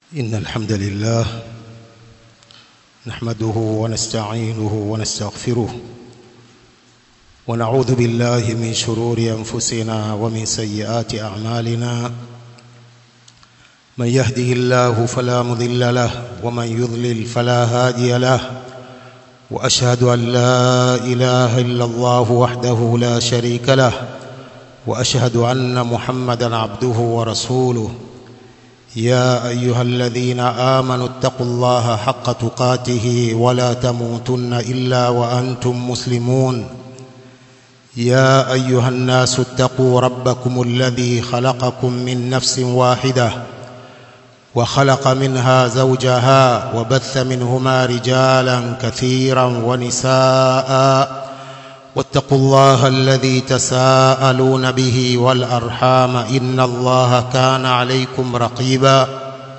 إن الحمد لله نحمده ونستعينه ونستغفره ونعوذ بالله من شرور أنفسنا ومن سيئات أعمالنا من يهده الله فلا مضل له ومن يضلل فلا هادي له وأشهد أن لا إله إلا الله وحده لا شريك له وأشهد أن محمدا عبده ورسوله يا أيها الذين آمنوا اتقوا الله حق تقاته ولا تموتن إلا وأنتم مسلمون يا أيها الناس اتقوا ربكم الذي خلقكم من نفس واحدة وخلق منها زوجها وبث منهما رجالا كثيرا ونساء واتقوا الله الذي تساءلون به والأرحام إن الله كان عليكم رقيبا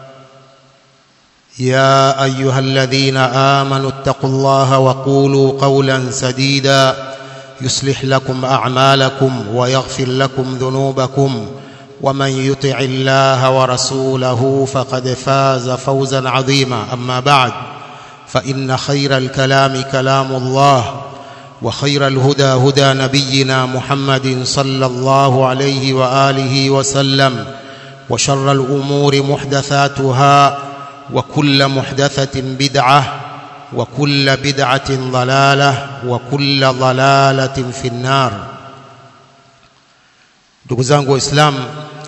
يا أيها الذين آمنوا اتقوا الله وقولوا قولا سديدا يصلح لكم أعمالكم ويغفر لكم ذنوبكم ومن يطع الله ورسوله فقد فاز فوزا عظيما أما بعد فإن خير الكلام كلام الله وخير الهدى هدى نبينا محمد صلى الله عليه وآله وسلم وشر الأمور محدثاتها وكل محدثة بدعة وكل بدعة ضلالة وكل ضلالة في النار ndugu zangu waislamu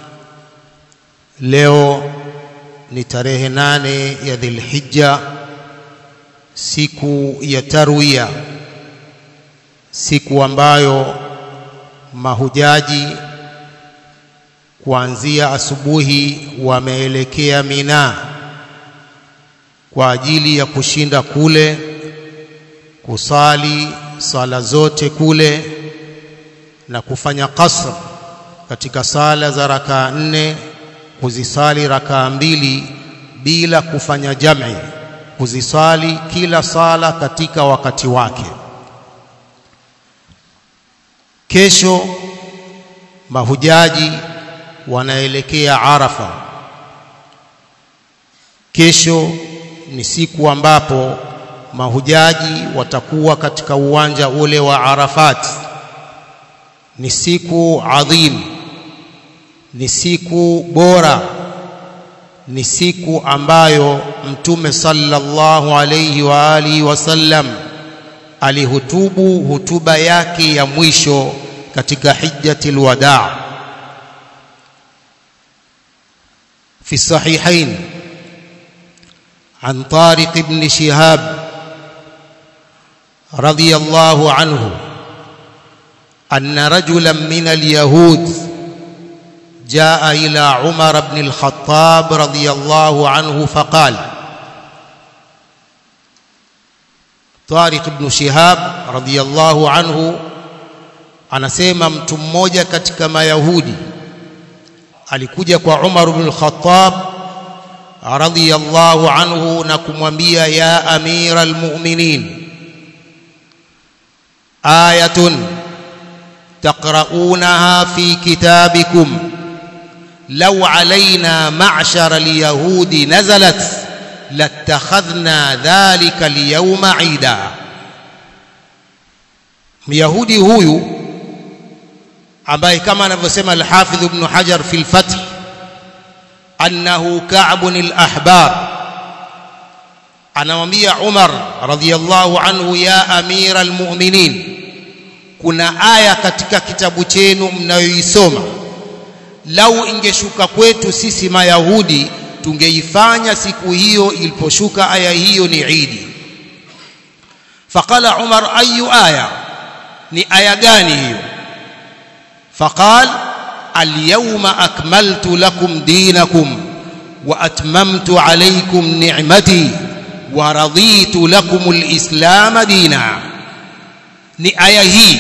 leo ni tarehe nane ya dhilhijja siku ya tarwiya siku ambayo mahujaji kuanzia asubuhi wameelekea Mina kwa ajili ya kushinda kule kusali sala zote kule na kufanya qasr katika sala za rakaa nne kuzisali rakaa mbili bila kufanya jam'i kuzisali kila sala katika wakati wake kesho mahujaji wanaelekea Arafa kesho ni siku ambapo mahujaji watakuwa katika uwanja ule wa Arafat ni siku adhim ni siku bora ni siku ambayo mtume sallallahu alayhi wa alihi wasallam alihutubu hutuba yake ya mwisho katika hijjatul wadaa في الصحيحين عن طارق بن شهاب رضي الله عنه أن رجلا من اليهود جاء إلى عمر بن الخطاب رضي الله عنه فقال Tariq ibn Shihab radhiyallahu anhu anasema mtu mmoja katika mayahudi alikuja kwa Umar ibn al-Khattab radhiyallahu anhu na kumwambia ya amira almu'minin ayatun taqra'unaha fi kitabikum law alaina ma'shara al-yahudi nazalat latakhadhna dhalika liyawma ida myahudi huyu ambaye kama anavyosema al-Hafidh Ibn Hajar fi al-Fath annahu Ka'b al-Ahbar anamwambia Umar radhiyallahu anhu ya amira al-mu'minin kuna aya katika kitabu chenu mnayoisoma lau ingeshuka kwetu sisi mayahudi tungeifanya siku hiyo iliposhuka aya hiyo ni Idi faqala Umar ayu aya ni aya gani hiyo faqal alyawma akmaltu lakum dinakum wa atmamtu alaykum ni'mati wa raditu lakum alislam dina ni aya hii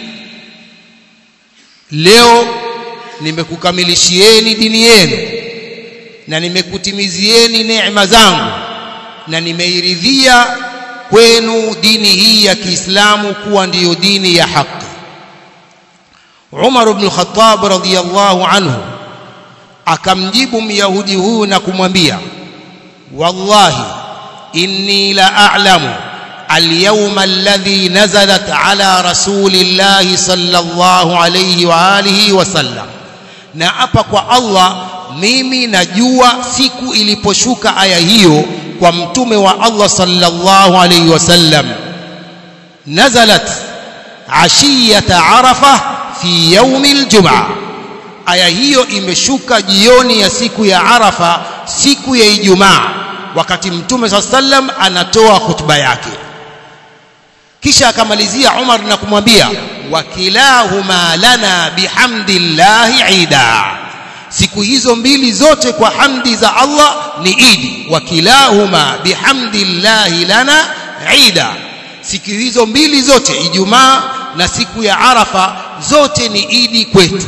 leo nimekukamilishieni dini yenu na nimekutimizieni neema zangu na nimeiridhia kwenu dini hii ya Kiislamu kuwa ndiyo dini ya haki Umar ibn Khattab radhiyallahu anhu akamjibu myahudi huyu na kumwambia wallahi inni la a'lamu اليوم الذي نزلت على رسول الله صلى الله عليه وآله وسلم na apa kwa Allah mimi najua siku iliposhuka aya hiyo kwa mtume wa Allah sallallahu alayhi wasallam nazalat ashiyata arafa fi yaumi aljumaa aya hiyo imeshuka jioni ya siku ya arafa siku ya ijumaa wakati mtume sallallahu alayhi wasallam anatoa hutuba yake kisha akamalizia Umar na kumwambia wakilahuma lana bihamdillahi ida siku hizo mbili zote kwa hamdi za Allah ni idi wakilahuma bihamdillahi lana ida siku hizo mbili zote Ijumaa na siku ya Arafa zote ni idi kwetu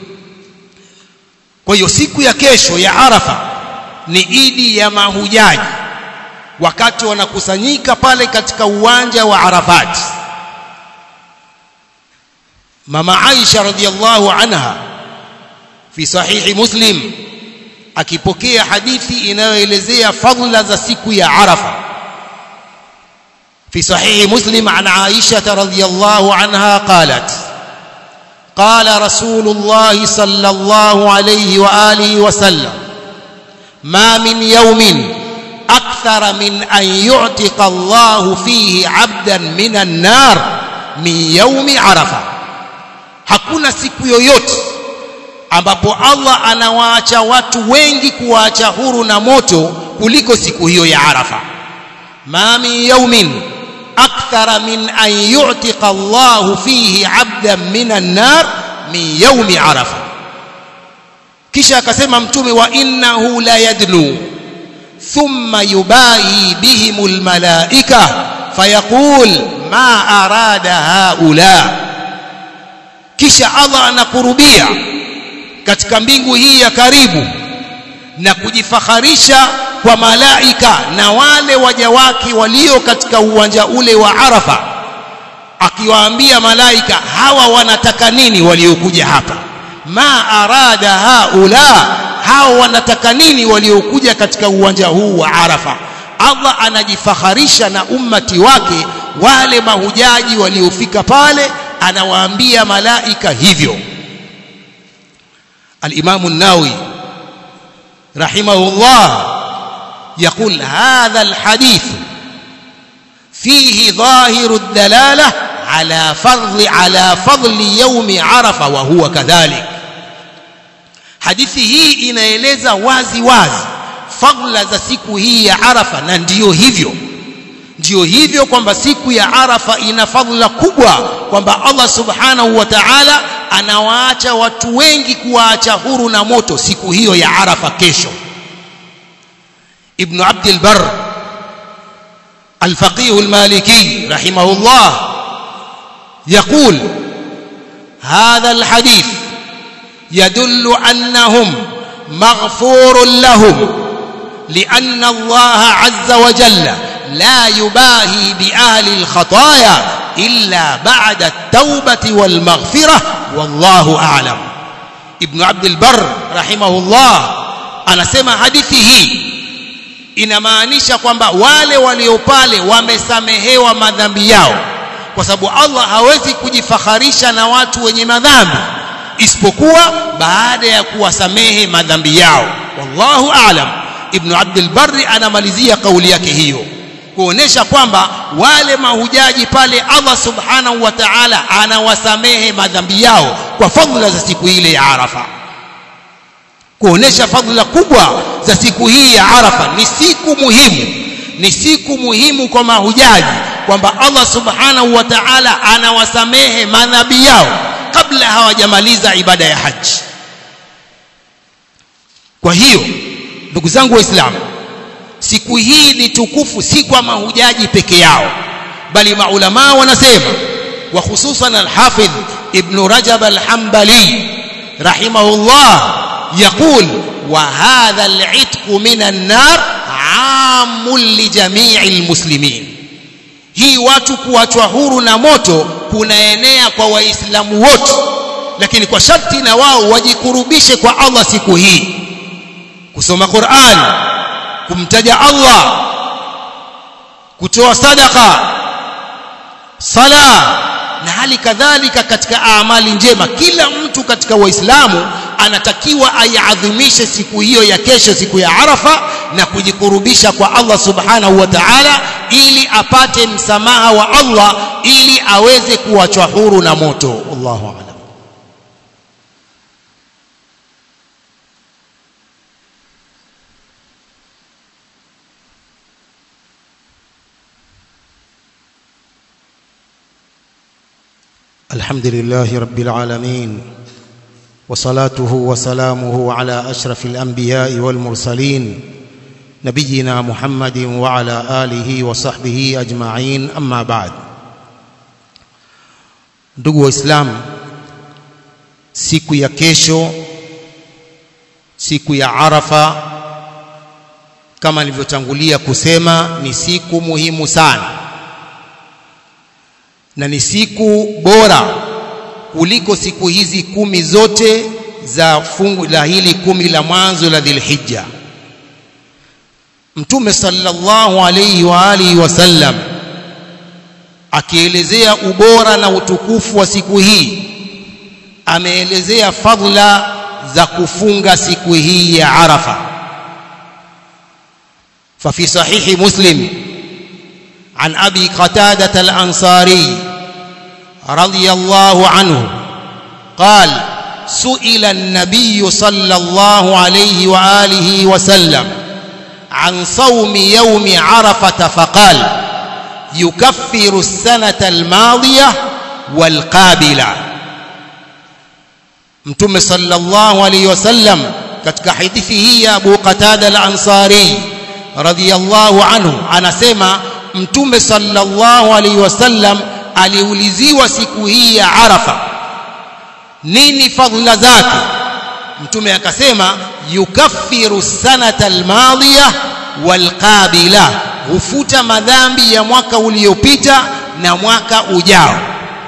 kwa hiyo siku ya kesho ya Arafa ni idi ya mahujaji wakati wanakusanyika pale katika uwanja wa Arafat mama Aisha radhiallahu anha fi sahihi Muslim akipokea hadithi inayoelezea fadhila za siku ya Arafa في صحيح مسلم عن عائشة رضي الله عنها قالت قال رسول الله صلى الله عليه وآله وسلم ما من يوم أكثر من أن يعتق الله فيه عبدا من النار من يوم عرفة hakuna siku yoyote ambapo Allah anawaacha watu wengi kuwaacha huru na moto kuliko siku hiyo ya Arafa ma min yawmin akthara min an yu'tiqa Allah fihi 'abdan min an-nar min yawmi Arafa kisha akasema mtume wa innahu la yadnu thumma yubahi bihimul malaika fayaqul ma arada haula kisha Allah anakurubia katika mbingu hii ya karibu na kujifakharisha kwa malaika na wale waja wake walio katika uwanja ule wa Arafa akiwaambia malaika hawa wanataka nini waliokuja hapa ma arada haula hao wanataka nini waliokuja katika uwanja huu wa Arafa Allah anajifakharisha na ummati wake wale mahujaji waliofika pale anawaambia malaika hivyo الإمام الناوي رحمه الله يقول هذا الحديث فيه ظاهر الدلالة على فضل على فضل يوم عرفة وهو كذلك hadithi hii inaeleza wazi wazi fadla za siku hii ya Arafa na ndiyo hivyo ndiyo hivyo kwamba siku ya Arafa ina fadla kubwa kwamba Allah subhanahu wa ta'ala anawaacha watu wengi kuwaacha huru na moto siku hiyo ya Arafa kesho Ibn Abd al-Barr الفقيه المالكي رحمه الله يقول هذا الحديث يدل أنهم مغفور لهم لأن الله عز وجل لا يباهي بأهل الخطايا إلا بعد التوبة والمغفرة والله أعلم ابن عبد البر رحمه الله anasema hadithi hii inamaanisha kwamba wale walio pale wamesamehewa madhambi yao kwa sababu Allah hawezi kujifakharisha na watu wenye madhambi isipokuwa baada ya kuwasamehe madhambi yao wallahu aalam ibn abdul barri anamalizia kauli yake hiyo kuonesha kwamba wale mahujaji pale Allah subhanahu wa ta'ala anawasamehe madhambi yao kwa fadhila za siku ile ya Arafa kuonesha fadhila kubwa za siku hii ya Arafa ni siku muhimu ni siku muhimu kwa mahujaji kwamba Allah subhanahu wa ta'ala anawasamehe madhambi yao kabla hawajamaliza ibada ya haji kwa hiyo ndugu zangu waislamu siku hii ni tukufu si kwa mahujaji peke yao bali maulama wanasema wa hususan al-Hafidh Ibn Rajab al-Hanbali rahimahullah يقول وهذا العتق من النار عام لجميع المسلمين hii watu kuachwa huru na moto kunaenea kwa waislamu wote lakini kwa sharti na wao wajikurubishe kwa Allah siku hii kusoma Qur'an kumtaja Allah kutoa sadaka sala na hali kadhalika katika amali njema kila mtu katika waislamu anatakiwa aiadhimishe siku hiyo ya kesho siku ya arafa na kujikurubisha kwa Allah subhanahu wa ta'ala ili apate msamaha wa Allah ili aweze kuachwa huru na moto Allahu a'lam الحمد لله رب العالمين وصلاته وسلامه على اشرف الانبياء والمرسلين نبينا محمد وعلى اله وصحبه اجمعين اما بعد ndugu waislamu siku ya kesho siku ya arafa kama nilivyotangulia kusema ni siku muhimu sana na ni siku bora kuliko siku hizi kumi zote za fungu la hili kumi la mwanzo la Dhulhijja. Mtume sallallahu alayhi wa alihi wasallam akielezea ubora na utukufu wa siku hii ameelezea fadhila za kufunga siku hii ya Arafa. ففي صحيح مسلم عن ابي قتاده الانصاري رضي الله عنه قال سئل النبي صلى الله عليه واله وسلم عن صوم يوم عرفه فقال يكفر السنه الماضيه والقابله متى صلى الله عليه وسلم katika hadithi hii ya Abu Qatada al-Ansari radhiyallahu anhu anasema mtume sallallahu alaihi wasallam aliuliziwa siku hii ya Arafa nini fadhila zake mtume akasema yukaffiru sanata almadhiya walqabila hufuta madhambi ya mwaka uliopita na mwaka ujao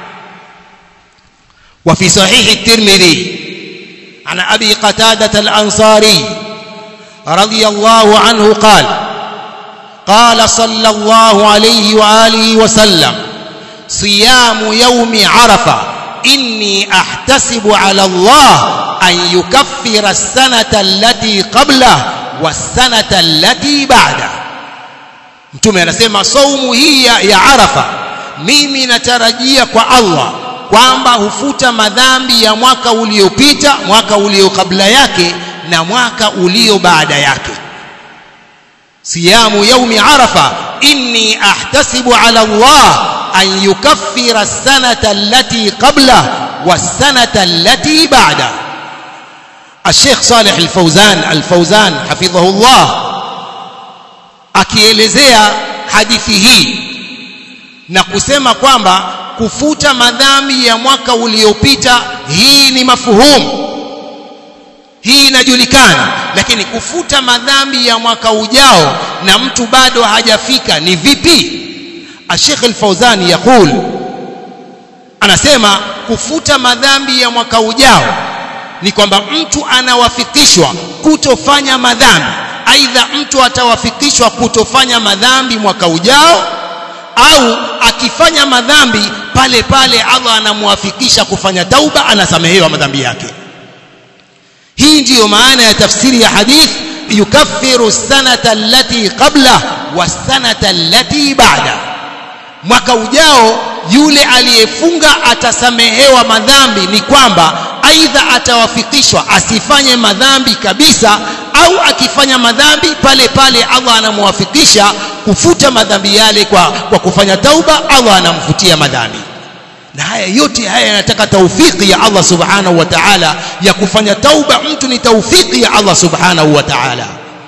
وفي صحيح الترمذي عن ابي قتاده الانصاري رضي الله عنه قال قال صلى الله عليه واله وسلم صيام يوم عرفه اني احتسب على الله ان يكفر السنه التي قبله والسنه التي بعده mtume anasema saumu hii ya arafa mimi natarajia kwa Allah kwamba hufuta madhambi ya mwaka uliopita mwaka ulio kabla yake na mwaka ulio baada yake صيام يوم عرفة إني أحتسب على الله أن يكفر السنة التي قبله والسنة التي بعده الشيخ صالح الفوزان الفوزان حفظه الله akielezea hadithi hii na kusema kwamba kufuta madhambi ya mwaka uliopita hii ni mafuhumu hii inajulikana lakini kufuta madhambi ya mwaka ujao na mtu bado hajafika ni vipi Sheikh Al-Fauzani yakul anasema kufuta madhambi ya mwaka ujao ni kwamba mtu anawafikishwa kutofanya madhambi aidha mtu atawafikishwa kutofanya madhambi mwaka ujao au akifanya madhambi pale pale Allah anamwafikisha kufanya tauba anasamehewa madhambi yake hii ndiyo maana ya tafsiri ya hadith yukaffiru sanata allati qabla wasanata allati ba'da mwaka ujao yule aliyefunga atasamehewa madhambi ni kwamba aidha atawafikishwa asifanye madhambi kabisa au akifanya madhambi pale pale Allah anamwafikisha kufuta madhambi yale kwa, kwa kufanya tauba Allah anamfutia madhambi na haya yote haya yanataka taufiki ya Allah subhanahu wa ta'ala ya kufanya tauba mtu ni taufiki ya Allah subhanahu wa ta'ala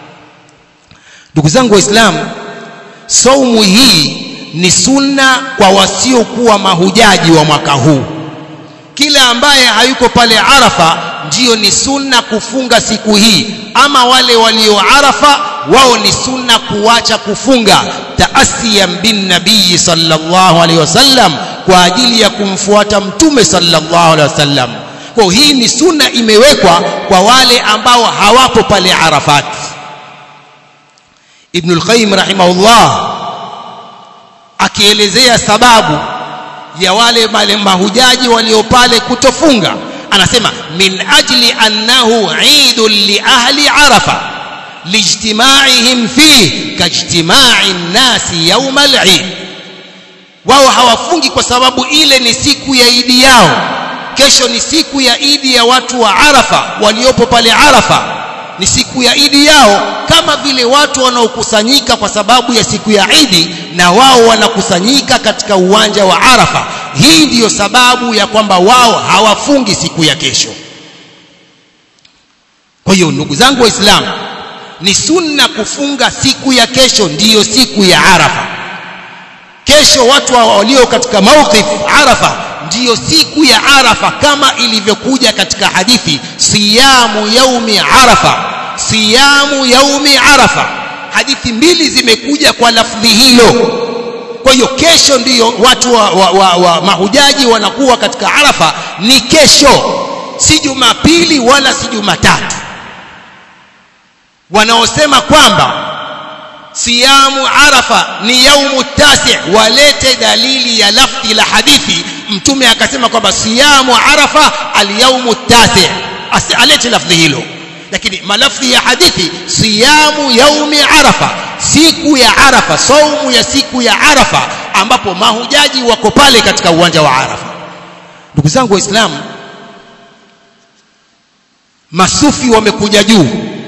ndugu zangu waislamu saumu hii ni sunna kwa wasiokuwa mahujaji wa mwaka huu kila ambaye hayuko pale Arafa ndiyo ni sunna kufunga siku hii ama wale walio Arafa wao ni sunna kuacha kufunga taasiyan bin nabii sallallahu alaihi wasallam kwa ajili ya kumfuata mtume sallallahu alaihi wasallam kwa hii ni sunna imewekwa kwa wale ambao hawapo pale Arafat Ibn al-Qayyim rahimahullah akielezea sababu ya wale mahujaji walio pale kutofunga anasema min ajli annahu eidun li ahli arafa lijtimaihim fih kajtimai nnasi yauma al-eid wao hawafungi kwa sababu ile ni siku ya idi yao kesho ni siku ya idi ya watu wa arafa waliopo pale arafa ni siku ya idi yao kama vile watu wanaokusanyika kwa sababu ya siku ya idi na wao wanakusanyika katika uwanja wa arafa hii ndiyo sababu ya kwamba wao hawafungi siku ya kesho kwa hiyo ndugu zangu waislamu ni sunna kufunga siku ya kesho ndiyo siku ya arafa kesho watu walio katika mawqif arafa ndiyo siku ya arafa kama ilivyokuja katika hadithi siyamu yaumi arafa siyamu yaumi arafa hadithi mbili zimekuja kwa lafdhi hilo kwa hiyo kesho ndiyo watu wa, wa, wa, wa mahujaji wanakuwa katika arafa ni kesho si jumapili wala si jumatatu wanaosema kwamba siyamu arafa ni yaumu tasi walete dalili ya lafdhi la hadithi mtume akasema kwamba siyamu arafa alyaumu tasi alete lafdhi hilo lakini malafdhi ya hadithi siyamu yaumi arafa siku ya arafa saumu ya siku ya arafa ambapo mahujaji wako pale katika uwanja wa arafa ndugu zangu waislamu masufi wamekuja juu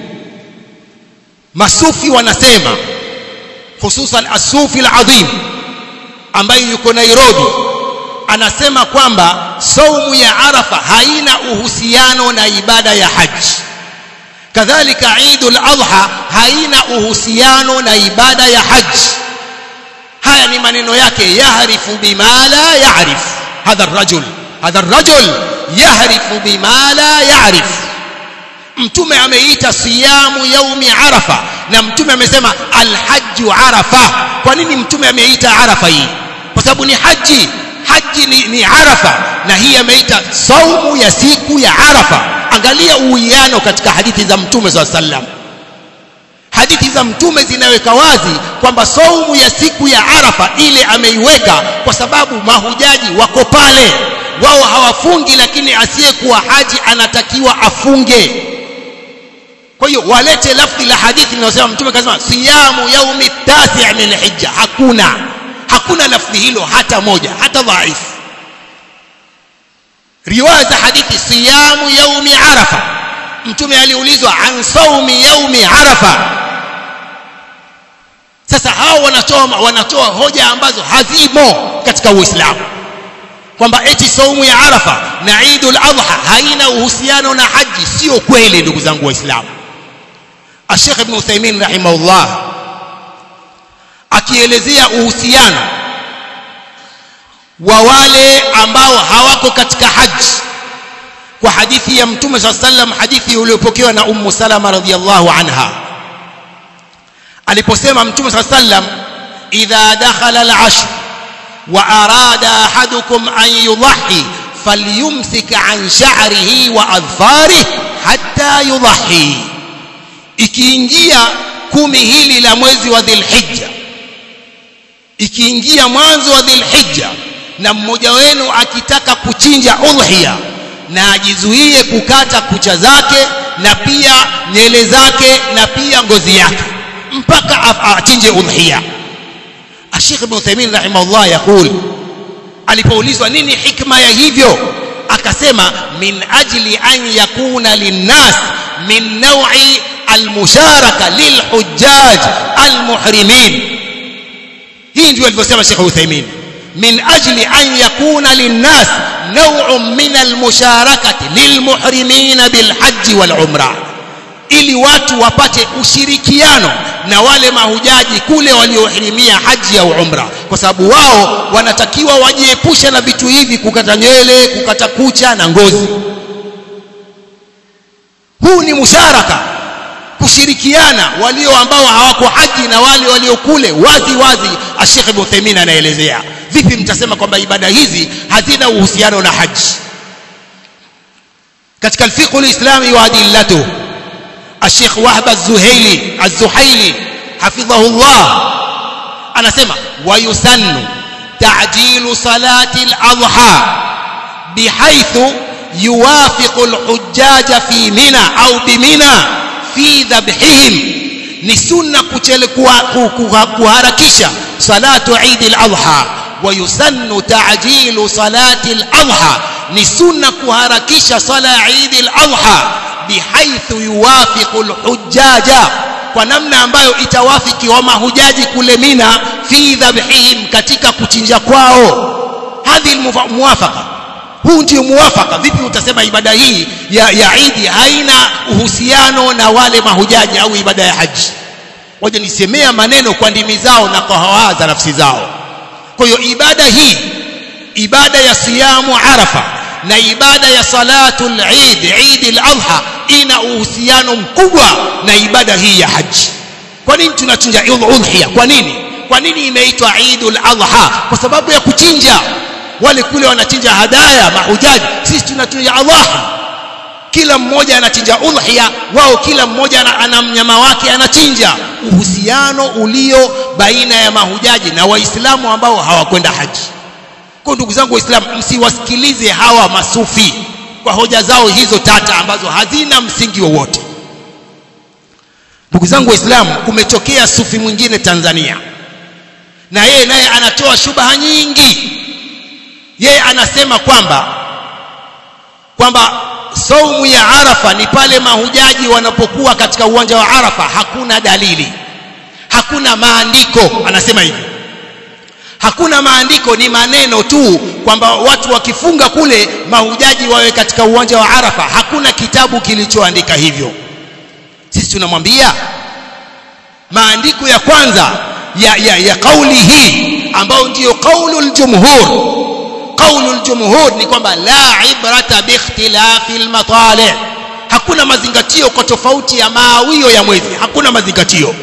masufi wanasema hususan asufi al-azim ambaye yuko Nairobi anasema kwamba saumu ya arafa haina uhusiano na ibada ya haji kadhalika Eidul Adha haina uhusiano na ibada ya haji haya ni maneno yake yahrifu bima la ya'rif hadha ar-rajul hadha ar-rajul yahrifu bima la ya'rif mtume ameita siyamu yaumi arafa na mtume amesema alhajju arafa kwa nini mtume ameita arafa hii kwa sababu ni haji haji ni, ni arafa na hii ameita saumu ya siku ya arafa angalia uwiano katika hadithi za mtume saa sallam hadithi za mtume zinaweka wazi kwamba saumu ya siku ya arafa ile ameiweka kwa sababu mahujaji wako pale wao hawafungi lakini asiyekuwa haji anatakiwa afunge kwa hiyo walete lafzi la hadithi linalosema mtume kasema siyamu yaumi tasi' min hijja hakuna hakuna lafzi hilo hata moja hata dhaifu riwaya za hadithi siyamu yaumi arafa mtume aliulizwa an saumi yaumi arafa sasa hao wanatoa wanatoa hoja ambazo hazimo katika uislamu kwamba eti saumu ya arafa na idul adha haina uhusiano na haji sio kweli ndugu zangu waislamu Sheikh Ibn Uthaymeen rahimahullah akielezea uhusiano wa wale ambao hawako katika haji kwa hadithi ya Mtume SAW sallam hadithi iliyopokewa na Ummu Salama radhiyallahu anha aliposema Mtume SAW sallam idha dakhala al-ashr wa arada ahadukum an yudhi falyumsik an sha'rihi wa adfarihi hatta yudhi ikiingia kumi hili la mwezi wa dhilhijja ikiingia mwanzo wa dhilhijja na mmoja wenu akitaka kuchinja udhiya na ajizuie kukata kucha zake na pia nywele zake na pia ngozi yake mpaka achinje udhiya Sheikh Ibn Uthaymeen rahimahullah yakul alipoulizwa nini hikma ya hivyo akasema min ajli an yakuna linnas min naw'i المشاركة للحجاج المحرمين hii ndio alivyosema Sheikh Uthaymeen min ajli an yakuna linnas naw'un min almusharakati lilmuhrimin bilhajj walumra ili watu wapate ushirikiano na wale mahujaji kule waliohirimia haji au umra kwa sababu wao wanatakiwa wajiepushe na vitu hivi kukata nywele kukata kucha na ngozi huu ni musharaka kushirikiana walio ambao hawako haji na wale walio kule wazi wazi Sheikh Ibn Uthaymeen anaelezea vipi mtasema kwamba ibada hizi hazina uhusiano na haji katika الفقه الإسلامي وأدلته الشيخ وهب الزهيلي الزحيلي hafidhahullah anasema wayusannu ta'jilu salati al-adha bihaythu yuwafiqu al-hujjaja fi mina au bimina fi dhabhihim ni sunna kuchele kuharakisha salatu Eid al-Adha ويسن تعجيل صلاة الأضحى نسن كهركش صلاة عيد الأضحى بحيث يوافق الحجاج ونمنا ambayo itawafiki wa mahujaji kule Mina fi dhabhihim katika kuchinja kwao hadhi muwafaqa huu ndio muwafaka vipi utasema ibada hii ya, ya Eid haina uhusiano na wale mahujaji au ibada ya haji waje nisemea maneno kwa ndimi zao na kwa hawa za nafsi zao kwa hiyo ibada hii ibada ya siyamu arafa na ibada ya salatul eid eid al-adha ina uhusiano mkubwa na ibada hii ya haji kwa nini tunachinja udhiya kwa nini kwa nini imeitwa eid al-adha kwa sababu ya kuchinja wale kule wanachinja hadaya mahujaji sisi tunachinja adhaha kila mmoja anachinja udhiya wao kila mmoja ana mnyama wake anachinja uhusiano ulio baina ya mahujaji na waislamu ambao hawakwenda haji kwa ndugu zangu waislamu msiwasikilize hawa masufi kwa hoja zao hizo tata ambazo hazina msingi wowote ndugu zangu waislamu kumetokea sufi mwingine Tanzania na yeye naye anatoa shubaha nyingi yeye anasema kwamba kwamba saumu ya Arafa ni pale mahujaji wanapokuwa katika uwanja wa Arafa hakuna dalili hakuna maandiko anasema hivyo hakuna maandiko ni maneno tu kwamba watu wakifunga kule mahujaji wawe katika uwanja wa Arafa hakuna kitabu kilichoandika hivyo sisi tunamwambia maandiko ya kwanza ya, ya, ya kauli hii ambayo ndiyo kaulul jumhur kaulul jumhur ni kwamba la ibrata biikhtilafi almatali hakuna mazingatio kwa tofauti ya maawio ya mwezi hakuna mazingatio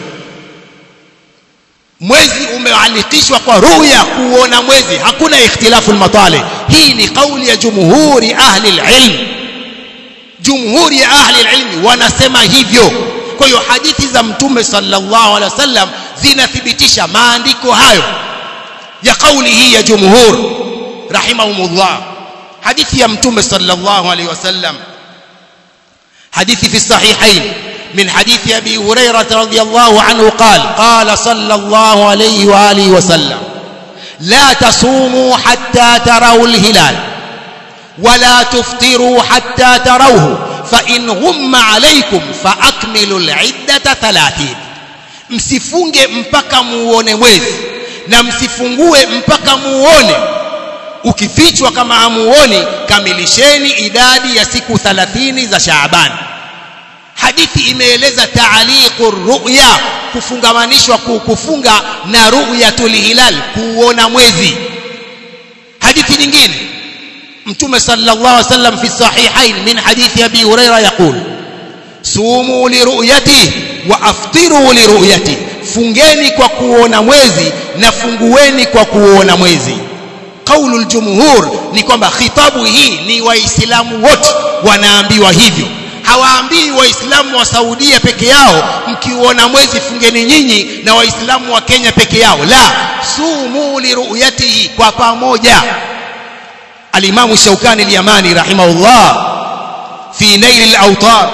mwezi umealikishwa kwa ruya kuona mwezi hakuna ikhtilafu almatali hii ni kauli ya jumhuri ahli alilm jumhuri ya ahli alilm wanasema hivyo kwa hiyo hadithi za mtume sallallahu alaihi wasallam zinathibitisha maandiko hayo ya kauli hii ya jumhur rahimahumullah hadithi ya mtume sallallahu alaihi wasallam hadithi fi sahihain من حديث أبي هريرة رضي الله عنه قال قال صلى الله عليه وآله وسلم لا تصوموا حتى تروا الهلال ولا تفطروا حتى تروه فإن غم عليكم فأكملوا العدة ثلاثين msifunge mpaka muone mwezi na msifungue mpaka muone ukifichwa kama hamuoni kamilisheni idadi ya siku 30 za Shaaban hadithi imeeleza taaliqu ru'ya kufungamanishwa kufunga na ru'yatul hilal kuona mwezi hadithi nyingine mtume sallallahu alaihi wasallam fi sahihain min hadithi abi huraira yaqul sumu li ru'yati wa aftiru li ru'yati fungeni kwa kuona mwezi na fungueni kwa kuona mwezi qaulul jumhur ni kwamba khitabu hii ni waislamu wote wanaambiwa hivyo hawaambii waislamu wa Saudia peke yao mkiuona mwezi fungeni nyinyi na waislamu wa Kenya peke yao la sumu liruyatihi kwa pamoja alimamu Shaukani al-Yamani rahimahullah fi nail al-awtar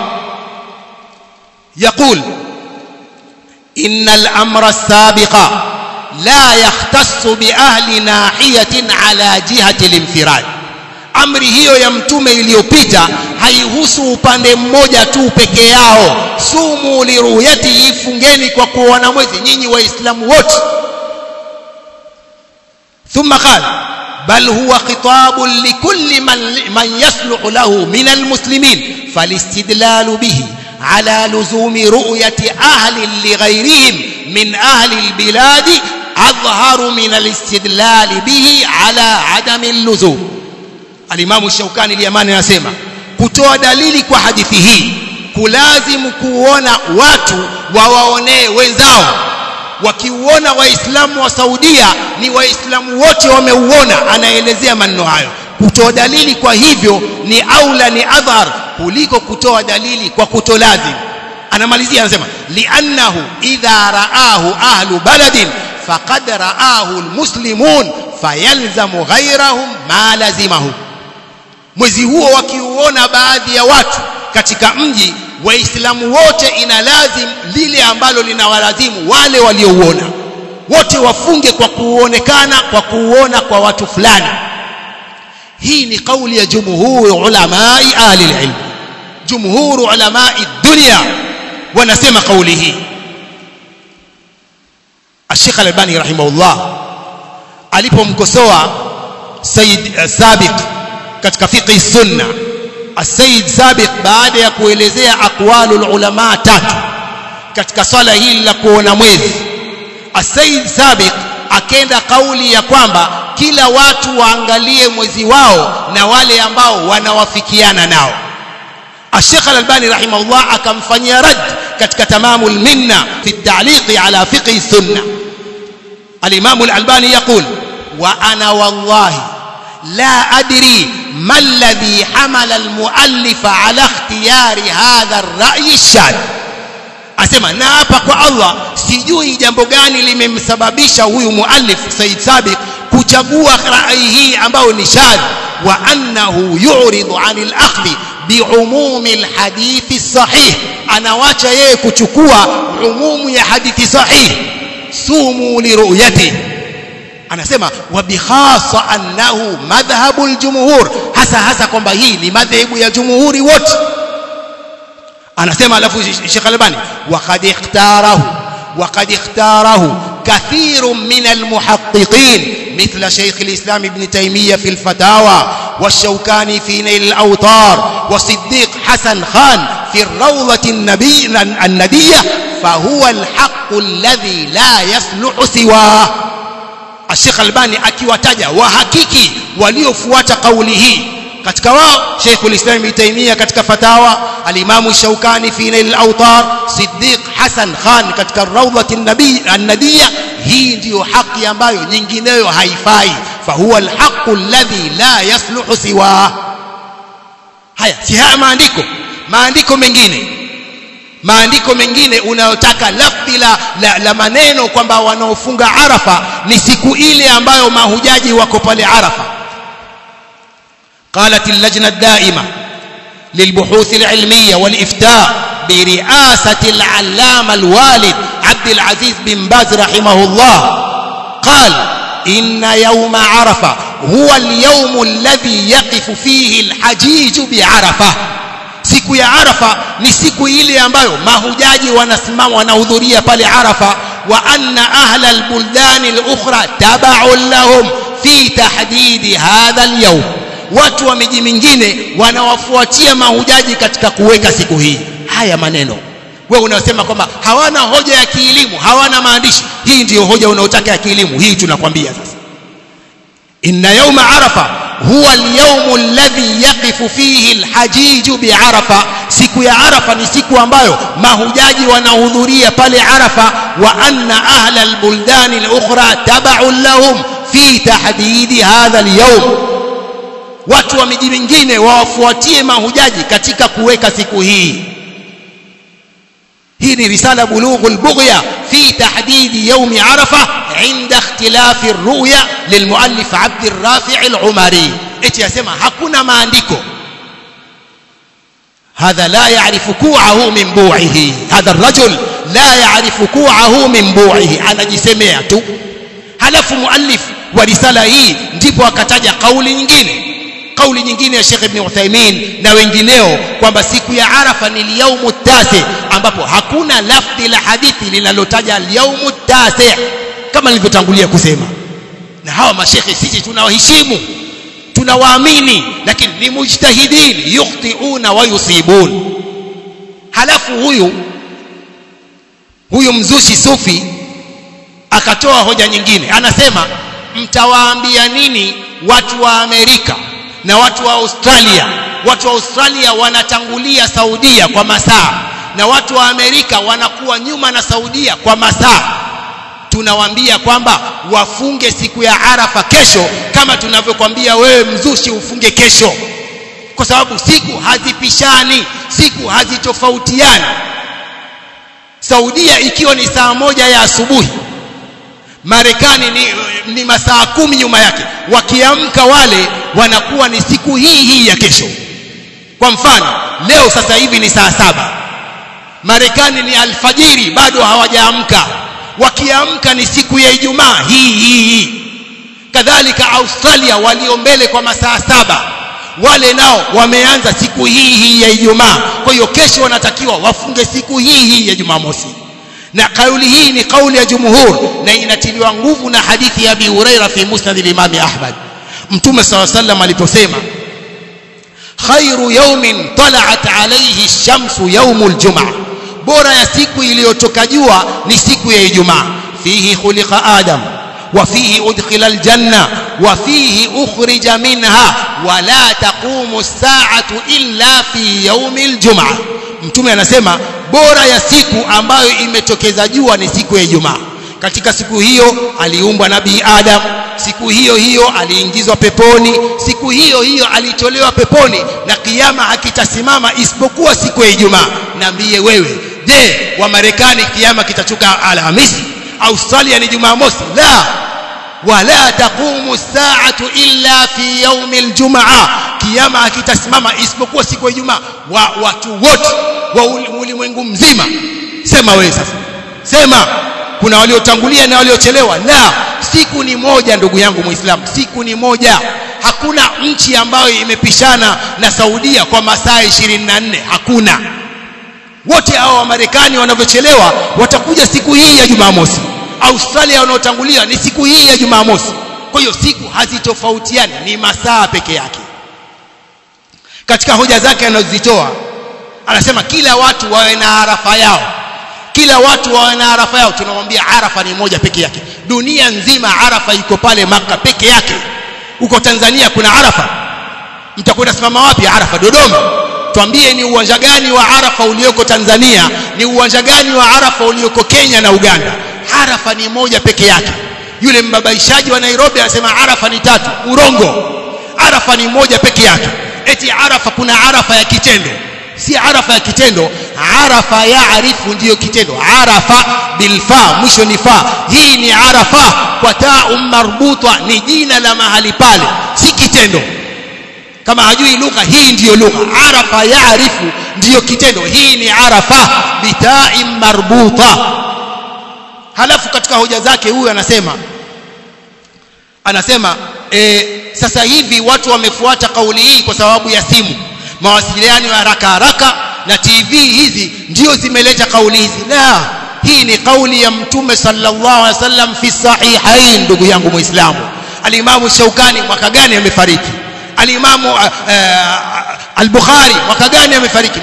يقول إن الأمر السابق لا يختص بأهل ناحية على جهة الانفراد amri hiyo ya mtume iliyopita haihusu upande mmoja tu peke yao sumu liruyati ifungeni kwa kuona mwezi nyinyi waislamu wote thumma qala bal huwa khitabun likulli man, man yasluhu lahu min almuslimin falistidlalu bihi على لزوم رؤية أهل لغيرهم من أهل البلاد أظهر من الاستدلال به على عدم اللزوم alimamu shaukani al-yamani anasema kutoa dalili kwa hadithi hii kulazimu kuona watu wawaonee wenzao wakiuona waislamu wa Saudia ni waislamu wote wameuona anaelezea maneno hayo kutoa dalili kwa hivyo ni aula ni adhar kuliko kutoa dalili kwa kutolazim anamalizia anasema li'annahu idha ra'ahu ahlu baladin faqad ra'ahu almuslimun fayalzamu ghayrahum ma lazimahum mwezi huo wakiuona baadhi ya watu katika mji waislamu wote ina lazim lile ambalo linawalazimu wale waliouona wote wafunge kwa kuonekana kwa kuuona kwa watu fulani hii ni kauli ya jumhuri ulamai ahli ilm jumhuri ulamai dunia wanasema kauli hii Sheikh Al-Albani rahimahullah alipomkosoa Said uh, Sabiq katika fiqh sunna Said Sabiq baada ya kuelezea aqwalul ulama tatu katika swala hili la kuona mwezi Said Sabiq akenda kauli ya kwamba kila watu waangalie mwezi wao na wale ambao wanawafikiana nao Sheikh Al-Albani rahimahullah akamfanyia rad katika tamamul minna fi at-ta'liq ala fiqh sunna الإمام الألباني يقول وأنا والله لا أدري ما الذي حمل المؤلف على اختيار هذا الرأي الشاذ asema na hapa kwa Allah sijui jambo gani limemsababisha huyu muallif Said Sabiq kuchagua rai hii ambayo ni shadh wa annahu yu'ridu 'anil akhdhi bi'umumi alhadithi sahih anawacha yeye kuchukua umumu ya hadithi sahih sumu liruyati anasema wa bikhasa annahu madhhabu aljumhur hasa hasa kwamba hii ni madhehebu ya jumhuri wote anasema alafu Sheikh Albani waqad ikhtarahu waqad ikhtarahu كثير من المحققين مثل شيخ الإسلام ابن تيمية في الفتاوى والشوكاني في نيل الأوطار وصديق حسن خان في الروضة النبي الندية فهو الحق الذي لا يصلح سواه الشيخ الباني akiwataja wahakiki waliofuata kauli hii katika wao Sheikhul Islam Ibn Taymiyyah katika fatawa al-Imam Shawkani fi Nail al-Awtar Siddiq Hassan Khan katika Rawdat an-Nabi an-Nadiyya hii ndiyo haki ambayo nyingineyo haifai fahuwa al-haqqu alladhi la yasluhu siwa haya si haya maandiko maandiko mengine maandiko mengine unayotaka lafdhi la, la, la maneno kwamba wanaofunga Arafa ni siku ile ambayo mahujaji wako pale Arafa قالت اللجنة الدائمة للبحوث العلمية والإفتاء برئاسة العلامة الوالد عبد العزيز بن باز رحمه الله قال إن يوم عرفة هو اليوم الذي يقف فيه الحجيج بعرفة siku ya arafa ni siku ile ambayo mahujaji wanasimama wanahudhuria pale arafa wa anna ahla albuldani alukhra tab'un lahum fi tahdidi hadha alyawm watu wa miji mingine wanawafuatia mahujaji katika kuweka siku hii haya maneno wewe unasema kwamba hawana hoja ya kielimu hawana maandishi hii ndiyo hoja unaotaka ya kielimu hii tunakwambia sasa inna yawma arafa huwa al-yawm alladhi yaqifu fihi al-hajij bi'arafa siku ya arafa ni siku ambayo mahujaji wanahudhuria pale arafa wa anna ahla al-buldan al-ukhra tab'un lahum fi tahdidi hadha al-yawm watu wa miji mingine wawafuatie mahujaji katika kuweka siku hii hii ni risala bulughul bughya fi tahdidi yawm arafa inda ikhtilafi ar-ru'ya lilmuallif Abd al-Rafi' al-Umari eti yasema hakuna maandiko هذا لا يعرف كوعه من بوعه هذا الرجل لا يعرف كوعه من بوعه anajisemea tu halafu muallif wa risala hii ndipo akataja kauli nyingine kauli nyingine ya Sheikh Ibn Uthaymeen na wengineo kwamba siku ya Arafa ni yaumu tasi ambapo hakuna lafdhi la hadithi linalotaja yaumu tasi kama nilivyotangulia kusema na hawa mashekhe sisi tunawaheshimu tunawaamini lakini ni mujtahidin yukhtiuna wa yusibun halafu huyu huyu mzushi sufi akatoa hoja nyingine anasema mtawaambia nini watu wa Amerika na watu wa Australia watu wa Australia wanatangulia Saudia kwa masaa na watu wa Amerika wanakuwa nyuma na Saudia kwa masaa tunawaambia kwamba wafunge siku ya Arafa kesho kama tunavyokwambia wewe mzushi ufunge kesho kwa sababu siku hazipishani siku hazitofautiani Saudia ikiwa ni saa moja ya asubuhi Marekani ni, ni masaa kumi nyuma yake wakiamka wale wanakuwa ni siku hii hii ya kesho kwa mfano leo sasa hivi ni saa saba Marekani ni alfajiri bado hawajaamka wakiamka ni siku ya Ijumaa hii hii hii kadhalika Australia walio mbele kwa masaa saba wale nao wameanza siku hii hii ya Ijumaa kwa hiyo kesho wanatakiwa wafunge siku hii hii ya Jumamosi na kauli hii ni kauli ya jumhur na inatiliwa nguvu na hadithi ya Abi Huraira fi Musnad al-Imam Ahmad Mtume صلى الله عليه وسلم aliposema khairu yawmin tala'at alayhi ash-shamsu yawmul jum'ah bora ya siku iliyotoka jua ni siku ya Ijumaa fihi khuliqa Adam wa fihi udkhila al-janna wa fihi ukhrija minha wa la taqumu as-sa'atu illa fi yawmil jum'ah Mtume anasema bora ya siku ambayo imetokeza jua ni siku ya Ijumaa katika siku hiyo aliumbwa nabii Adam siku hiyo hiyo aliingizwa peponi siku hiyo hiyo alitolewa peponi na kiyama hakitasimama isipokuwa siku ya Ijumaa niambie wewe je wa Marekani kiyama kitachuka Alhamisi Australia ni Jumamosi la wala taqumu saatu illa fi yaumi aljumaa kiyama hakitasimama isipokuwa siku ya Ijumaa wa watu wote wa ulimwengu mzima sema wewe sasa sema kuna waliotangulia na waliochelewa la siku ni moja ndugu yangu muislamu siku ni moja hakuna nchi ambayo imepishana na Saudia kwa masaa 24 hakuna wote hao wa Marekani wanavyochelewa watakuja siku hii ya Jumamosi Australia wanaotangulia ni siku hii ya Jumamosi kwa hiyo siku hazitofautiani ni masaa peke yake katika hoja zake anazozitoa anasema kila watu wawe na arafa yao kila watu wawe na arafa yao tunamwambia arafa ni moja peke yake dunia nzima arafa iko pale maka peke yake huko Tanzania kuna arafa mtakwenda simama wapi arafa Dodoma twambie ni uwanja gani wa arafa ulioko Tanzania ni uwanja gani wa arafa ulioko Kenya na Uganda arafa ni moja peke yake yule mbabaishaji wa Nairobi anasema arafa ni tatu urongo arafa ni moja peke yake eti arafa kuna arafa ya kitendo si arafa ya kitendo arafa yaarifu ndiyo kitendo arafa bilfa mwisho ni fa hii ni arafa kwa taa marbutwa ni jina la mahali pale si kitendo kama hajui lugha hii ndiyo lugha arafa yaarifu ndiyo kitendo hii ni arafa bitai marbuta halafu katika hoja zake huyu anasema anasema e, sasa hivi watu wamefuata kauli hii kwa sababu ya simu mawasiliano ya haraka haraka na TV hizi ndio zimeleta kauli hizi la hii ni kauli ya mtume sallallahu alaihi wasallam fi sahihain ndugu yangu muislamu alimamu shaukani mwaka gani amefariki alimamu uh, uh, al-bukhari mwaka gani amefariki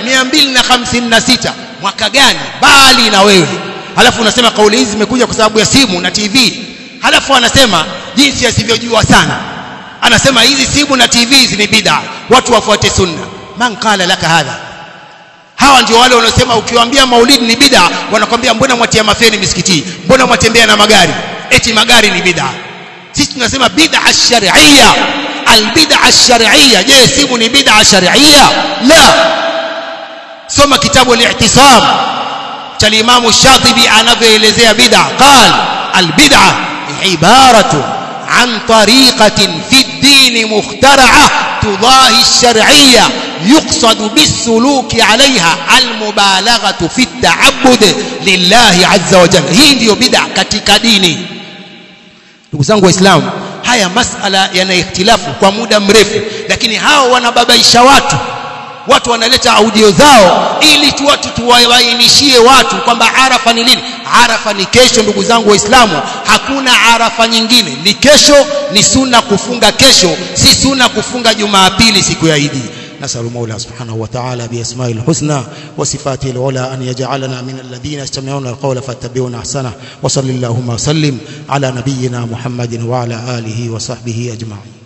256 mwaka gani bali na wewe halafu unasema kauli hizi zimekuja kwa sababu ya simu na TV halafu anasema jinsi asivyojua sana anasema hizi simu na TV hizi ni bid'a watu wafuate sunna man qala laka hadha hawa ndio wale wanaosema ukiwaambia maulidi ni bid'a wanakwambia mbona mwatia mafeni misikiti mbona mwatembea na magari eti magari ni bid'a sisi tunasema bid'a shar'iyya albid'a shar'iyya je simu ni bid'a shar'iyya la soma kitabu al-i'tisam cha Imam Shatibi anavyoelezea bid'a qal albid'a ibaratu عن طريقة في الدين مخترعة تضاهي الشرعية يقصد بالسلوك عليها المبالغة في التعبد لله عز وجل hii ndiyo bid'a katika dini ndugu zangu waislamu haya masala yana ikhtilafu kwa muda mrefu lakini hao wanababaisha watu watu wanaleta audio zao ili tu watu tuwabainishie watu kwamba arafa ni lini arafa ni kesho ndugu zangu waislamu hakuna arafa nyingine ni kesho ni sunna kufunga kesho si sunna kufunga jumapili siku ya idi نسأل المولى سبحانه وتعالى بأسمائه الحسنى وصفاته العلى أن يجعلنا من الذين يستمعون القول فاتبعون أحسنه وصل اللهم وسلم على نبينا محمد وعلى آله وصحبه أجمعين